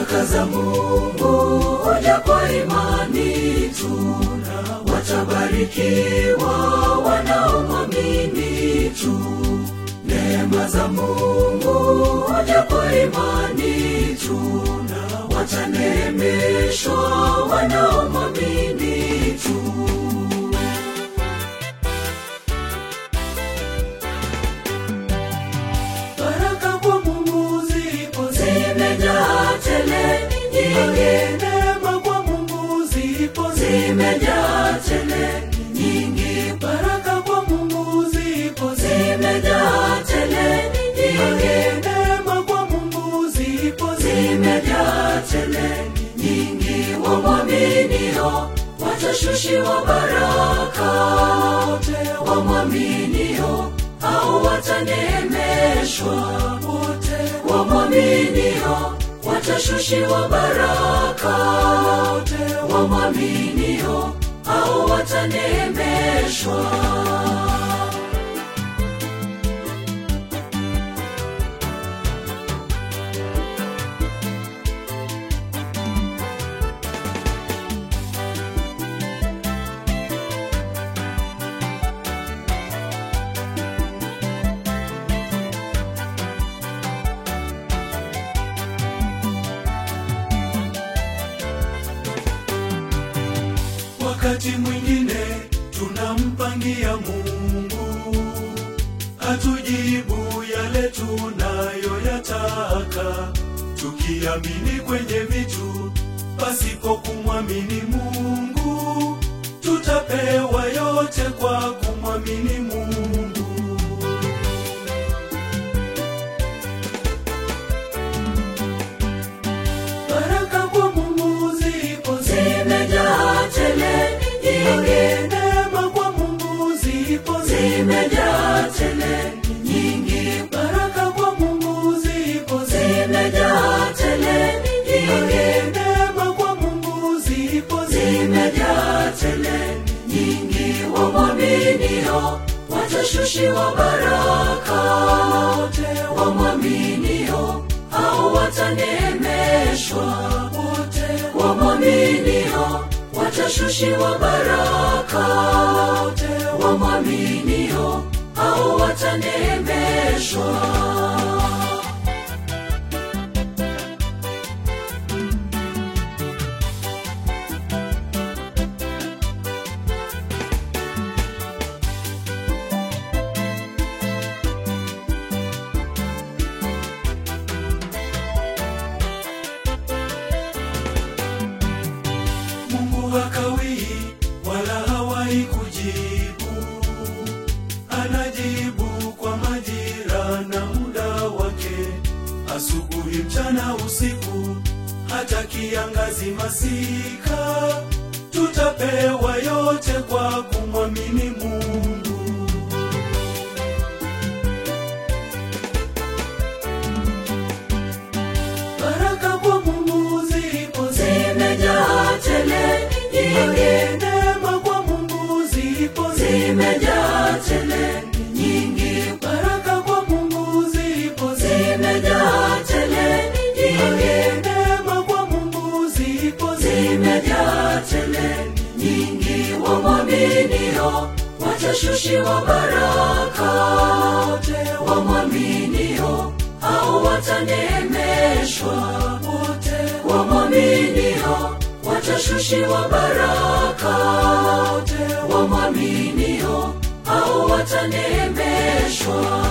baraka za Mungu huja kwa imani tu, watabarikiwa wanaomwamini tu. Neema za Mungu huja kwa imani tu, wataneemeshwa wanaomwamini tu. Baraka kwa Mungu zipo zimejaa tele nyingi, neema kwa Mungu zipo zimejaa tele nyingi, baraka kwa Mungu zipo zimejaa tele nyingi, neema kwa Mungu zipo zimejaa tele nyingi, wamwaminio watashushiwa baraka, wote wamwaminio au wataneemeshwa wote wamwaminio watashushiwa baraka wote wamwaminio au wataneemeshwa wakati mwingine tunampangia Mungu atujibu yale tunayoyataka, tukiamini kwenye vitu pasipo kumwamini Mungu, tutapewa yote kwa kumwamini Mungu. Baraka kwa Mungu zipo zimejaa tele nyingi, neema kwa Mungu zipo zimejaa tele nyingi, baraka kwa Mungu zipo zimejaa tele nyingi, neema kwa Mungu zipo zimejaa tele nyingi, wamwaminio watashushiwa baraka, wote wamwaminio au wataneemeshwa wote wamwaminio watashushiwa baraka wote wamwaminio au wataneemeshwa Mungu hakawii wala hawai kujibu, anajibu kwa majira na muda wake, asubuhi, mchana, usiku, hata kiangazi, masika, tutapewa yote kwa kumwamini Mungu. Baraka kwa Mungu zipo zimejaa tele nyingi, neema kwa Mungu zipo zimejaa tele nyingi, baraka kwa Mungu zipo zimejaa tele nyingi, neema kwa Mungu zipo zimejaa tele nyingi, wamwaminio watashushiwa baraka, wote wamwaminio au wataneemeshwa wote wamwaminio watashushiwa baraka wote wamwaminio au wataneemeshwa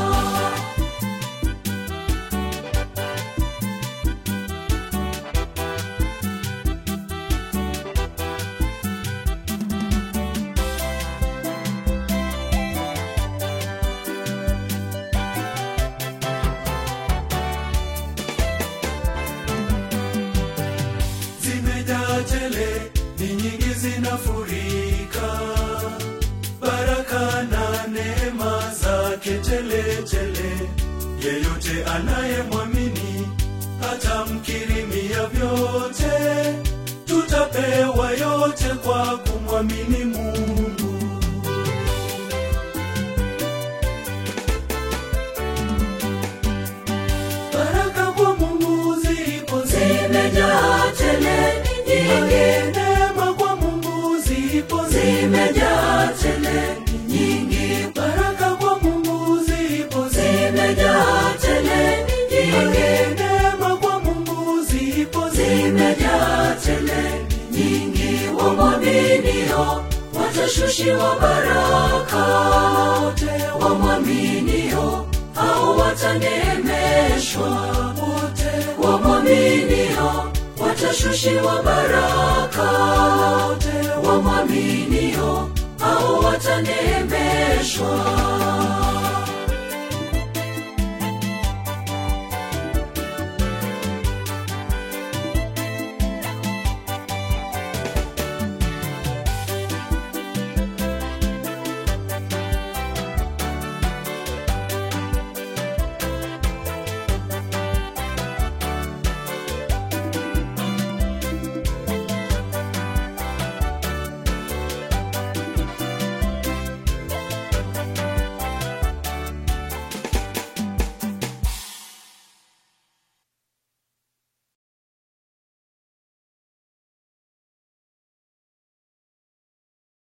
zimejaa tele, ni nyingi zinafurika, baraka na neema zake tele tele. Yeyote anayemwamini atamkirimia vyote, tutapewa yote kwa kumwamini Mungu. Baraka kwa Mungu zipo zime watashushiwa baraka wote wamwaminio hao wataneemeshwa wote wamwaminio watashushiwa baraka wote wamwaminio hao wataneemeshwa